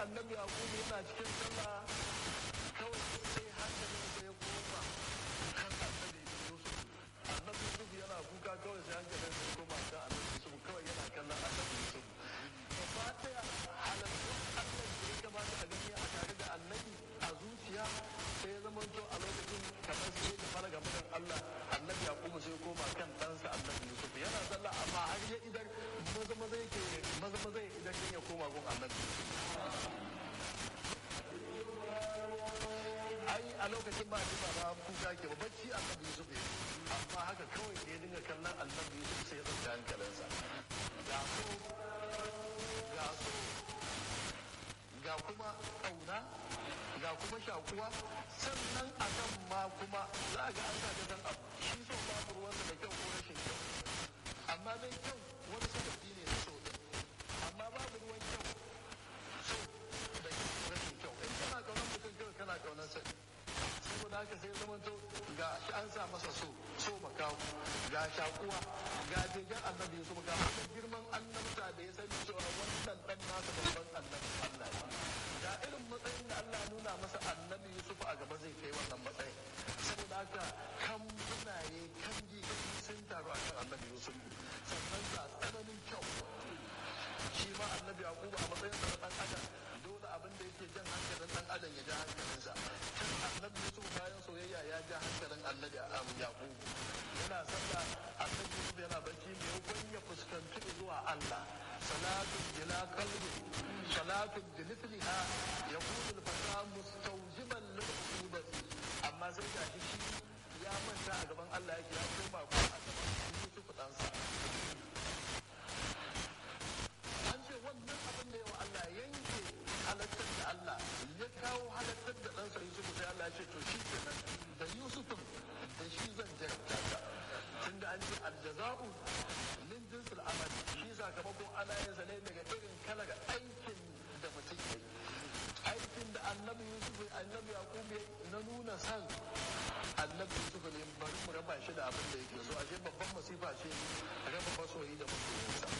annabi yaqubu yana cikin sallah kawai sai hankalin sa ya koma kan annabi yusuf annabi yusuf yana kuka kawai sai hankalin sa ya koma kan annabi yusuf kawai yana kallon annabi yusuf gaba ɗaya halittun allah da ya kamata a gani a tare da annabi a zuciya sai ya zama to a lokacin kamar sai da fara game da allah annabi yaqubu sai ya koma kan ɗansa annabi yusuf yana sallah amma har ya idar maza maza yake maza maza ya idar ya koma gun annabi ai a lokacin ba ba ba kuka ke ba bacci annabi yusuf ya amma haka kawai da ya dinga kallon annabi yusuf sai ya ɗauki hankalinsa ga so ga so ga kuma ƙauna ga kuma shakuwa sannan a kan ma kuma za a ga an sa san abu shi so babu ruwansa da kyau ko rashin kyau amma dai kyau wani sababi ne na so din amma babu ruwan kyau so da rashin kyau in kana kaunar mutum kyau kana kaunar sa saboda haka sai zama to ga shi an sa masa so so makawo ga shakuwa ga jirgin annabi su ga wani girman annabta da ya sani cewa wannan dan nasa babban annabi Allah ne ga irin matsayin da Allah nuna masa annabi Yusuf a gaba zai kai wannan matsayin saboda haka kan bunaye kan ji sun taru akan annabi Yusuf sannan ga tsananin kyau shi ma annabi Yakubu a matsayin sa na dan adam dole abin da yake jan hankalin dan adam ya ja hankalinsa kan annabi Yusuf bayan soyayya ya ja hankalin annabi Yakubu yana sallah annabi Yusuf yana bacci mai hukun ya fuskanci zuwa Allah salatun ila qalbi salatun bi mithliha yaqulu al-fata mustawjiban lil-uqubati amma sai ga shi ya manta a gaban Allah yake ya koma ko a gaban Yusuf ɗansa an ce wannan abin da yawa Allah yanke halattar da Allah ya kawo halattar da ɗansa Yusuf sai Allah ya ce to shi kenan da Yusufin da shi zan jarabta ka tunda an ce aljaza'u min jinsil amal shi sakamakon ana yin sa ne daga irin kalar aikin da mutum ya yi aikin da annabi Yusuf annabi Yaqub na nuna san annabi Yusuf ne bari mu raba shi da abin da yake so ashe babban masifa ce raba masoyi da masoyinsa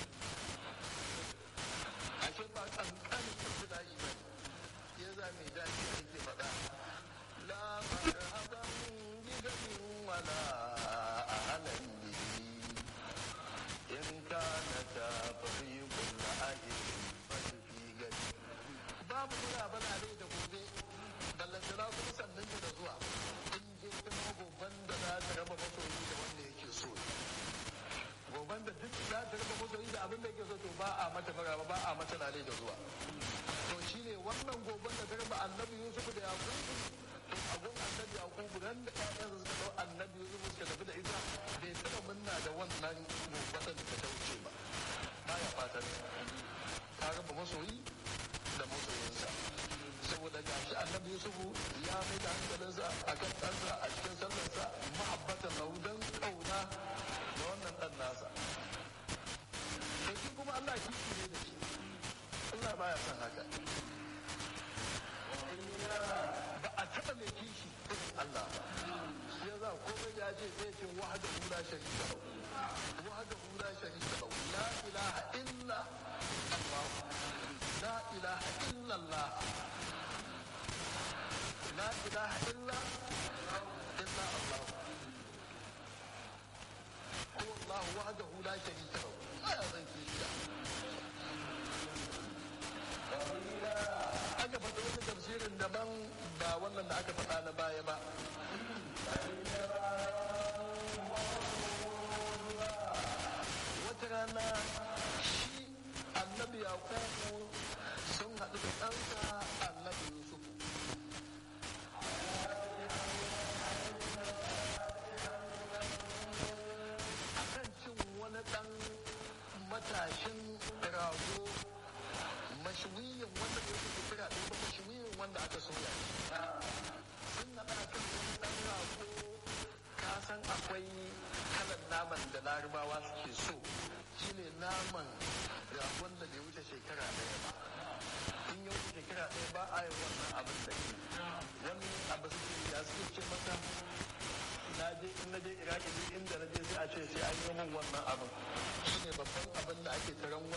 ashe ba kankanin ibtila'i ba ya za mai daɗi ake faɗa la marhaban bi gadin wala ahlan bihi in kana ta fariqul ahli fi gadi babu muna bana dai da gobe ballantana kuma sannan da zuwa in je kuma goban da za ta raba masoyi da wanda yake so goban da duk za ta raba masoyi da abin da yake so to ba a mata maraba ba a mata lalai da zuwa to shine wannan goban da ta raba annabi yusuf da yakubu to abun annabi yakubu ran da ƴaƴansa suka dau annabi yusuf suka tafi da ita bai taɓa munna da wannan goban da ta wuce ba baya fatan ta raba masoyi da masoyinsa saboda gashi annabi yusufu ya mai da hankalinsa a kan ɗansa a cikin sallarsa ma'abbatan lahu don ƙauna da wannan ɗan nasa to shi kuma Allah kishi ne da shi Allah baya son haka ba a taɓa mai kishi irin Allah ba ya za komai ya ce zai ce wahada hula sharika lahu wahada hula sharika lahu la ilaha illa Allah la ilaha illa Allah لا إله إلا إلا الله هو الله وحده لا شريك له ما يظن aka faɗi wani tafsirin daban ba wannan da aka faɗa na baya ba wata rana shi annabi yakubu sun haɗu da ɗansa annabi yusuf wani ɗan matashin rago mashuwiyin wanda da yake kira ɗin ba mashuwiyin wanda aka soya sun naɗa kan wani ɗan rago ka san akwai kalan naman da larabawa suke so shine naman ragon da bai wuce shekara ɗaya ba in ya wuce shekara ɗaya ba a yi wannan abin da ke wani abu suke ya suke ce masa na je in na je iraki duk inda na je sai a ce sai an yi min wannan abin shine babban abin da ake taron